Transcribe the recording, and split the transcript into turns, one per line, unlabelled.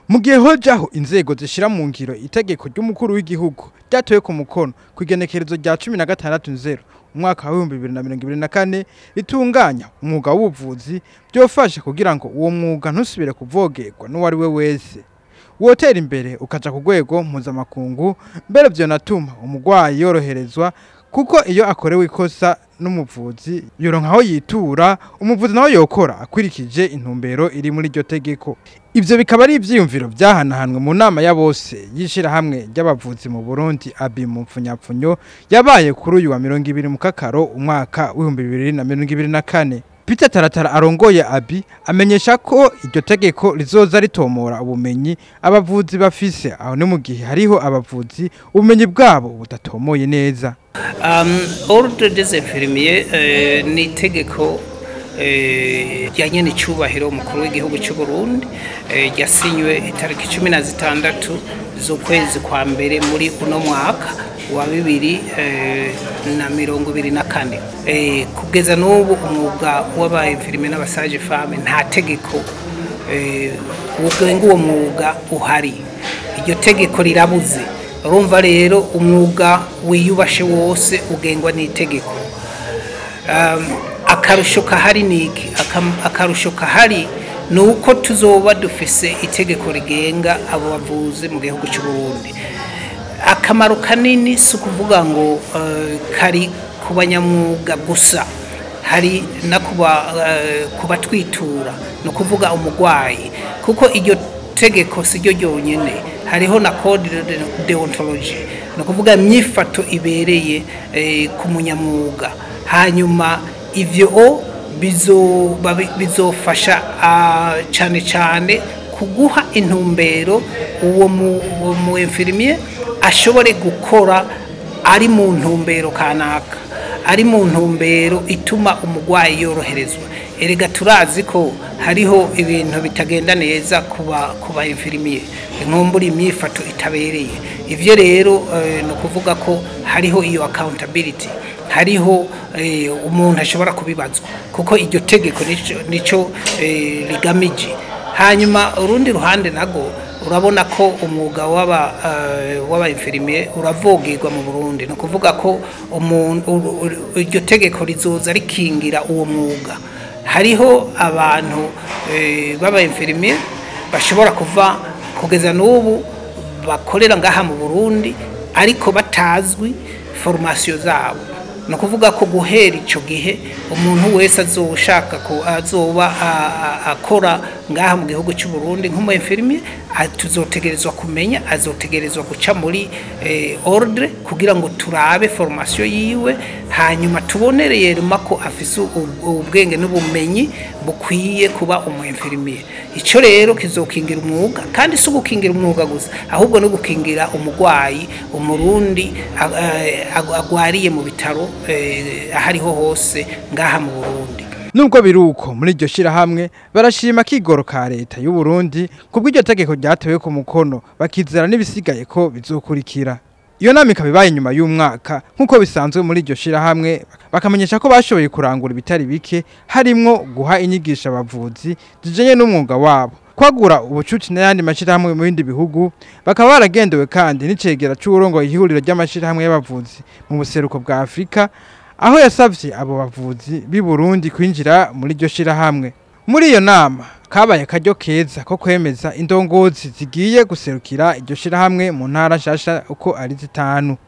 mu gihe hojaho inzego zishira mu ngiro itegeko ry'umukuru w'igihugu ryatowe ku mukono ku igenekerezo rya cumi na gatandatu nzero umwaka wa w'ibihumbi bibiri na mirongo ibiri na kane ritunganya umwuga w'ubuvuzi byofasha kugira ngo uwo mwuga ntusubire kuvogerwa n'uwo ari we wese wotera imbere ukaja ku rwego mpuzamakungu mbere vyonatuma umurwayi yoroherezwa kuko iyo akorewe ikosa n'umuvuzi yoronka aho yitura umuvuzi nawe yokora akurikije intumbero iri muri iryo tegeko ivyo bikaba ari ivyiyumviro vyahanahanwe mu nama ya bose y'ishirahamwe ry'abavuzi mu Burundi abi mu mpfunyapfunyo yabaye kuri uyu wa mirongo ibiri mu kakaro umwaka w'ibihumbi bibiri na mirongo ibiri na kane Peter Taratara arongoye abi amenyesha ko iryo tegeko rizoza ritomora ubumenyi abavuzi bafise aho ni mu gihe hariho abavuzi ubumenyi bwabo budatomoye neza
Um, ordre des infirmiers eh, ni itegeko eh, rya nyene icubahiro umukuru w'igihugu cy'u Burundi eh, ryasinywe itariki cumi na zitandatu z'ukwezi kwa mbere muri uno mwaka wa bibiri eh, na mirongo ibiri na kane eh, kugeza n'ubu umwuga w'abainfirmier n'abasaje femme nta tegeko eh, ugenga uwo mwuga uhari iryo tegeko rirabuze urumva rero umwuga wiyubashe wose ugengwa n'itegeko Um, akarusho kahari niki Akam- akarusho kahari ni uko tuzoba dufise itegeko rigenga abo bavuzi mu gihugu cy'u Burundi akamaro kanini si ukuvuga ngo eh, kari ku banyamwuga gusa hari no kuba eh, kubatwitura ni ukuvuga umurwayi kuko iryo tegeko si ryo ryonyine hariho na code de deontology ni ukuvuga imyifato ibereye eh, ku munyamwuga hanyuma ivyo bizoba bi- bizofasha ah, cyane cyane kuguha intumbero uwo mu- uwo mu infirmier ashobore gukora ari mu ntumbero kanaka ari mu ntumbero ituma umurwayi yoroherezwa erega turazi ko hariho ibintu bitagenda neza kuba kuba infirmier inkumbura imyifato itabereye ivyo rero eh, ni ukuvuga ko hariho iyo accountability hariho eh, umuntu ashobora kubibazwa kuko iryo tegeko nico- nico eh, rigamije hanyuma urundi ruhande nago urabona ko umwuga w'aba eh, w'aba infirmier uravogerwa mu Burundi ni ukuvuga ko umuntu uru- uru- iryo tegeko rizoza rikingira uwo mwuga hariho abantu eh, b'aba infirmier bashobora kuva kugeza n'ubu bakorera ngaha mu Burundi ariko batazwi formation zabo ni ukuvuga ko guhera icyo gihe umuntu wese azoshaka ko azoba a- a- akora ngaha mu gihugu cy'u Burundi nk'umu infirmier a- tuzotegerezwa kumenya azotegerezwa guca muri eh, ordre kugira ngo turabe formation yiwe hanyuma tubonereye rema ko afise u- ubwenge n'ubumenyi bukwiye kuba umu infirmier icyo rero kizokingira umwuga kandi si ugukingira umwuga gusa ahubwo no gukingira umurwayi umurundi a- a- ag- agwariye mu bitaro eh, aho ariho hose ngaha mu burundi
Nubwo biruko muri iryo shirahamwe barashima kigoro ka leta y'u Burundi kubw'iryo tegeko ryatewe ku mukono bakizera n'ibisigaye ko bizokurikira. Iyo nama ikaba ibaye inyuma y'umwaka nk'uko bisanzwe muri iryo shirahamwe bakamenyesha ko bashoboye kurangura ibitari bike harimwo guha inyigisho abavuzi zijanye n'umwuga wabo kwagura ubucuti n'ayandi mashirahamwe mu bindi bihugu bakaba baragendewe kandi n'icegera c'uburongoye ihuriro ry'amashirahamwe y'abavuzi mu buseruko bwa Afrika aho yasavye abo bavuzi b'i Burundi kwinjira muri iryo shirahamwe muri iyo nama kabaye akaryo keza ko kwemeza indongozi zigiye guserukira iryo shirahamwe mu ntara nshasha uko ari zitanu